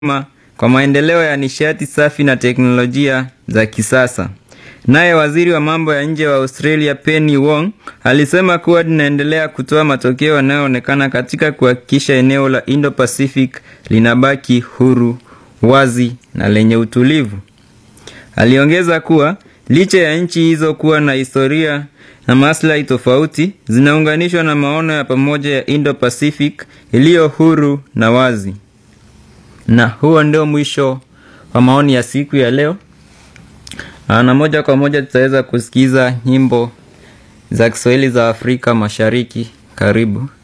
kwa maendeleo ya nishati safi na teknolojia za kisasa. Naye waziri wa mambo ya nje wa Australia Penny Wong alisema kuwa linaendelea kutoa matokeo yanayoonekana katika kuhakikisha eneo la Indo-Pacific linabaki huru, wazi na lenye utulivu. Aliongeza kuwa licha ya nchi hizo kuwa na historia na maslahi tofauti, zinaunganishwa na maono ya pamoja ya Indo-Pacific iliyo huru na wazi. Na huo ndio mwisho wa maoni ya siku ya leo. Na moja kwa moja tutaweza kusikiza nyimbo za Kiswahili za Afrika Mashariki. Karibu.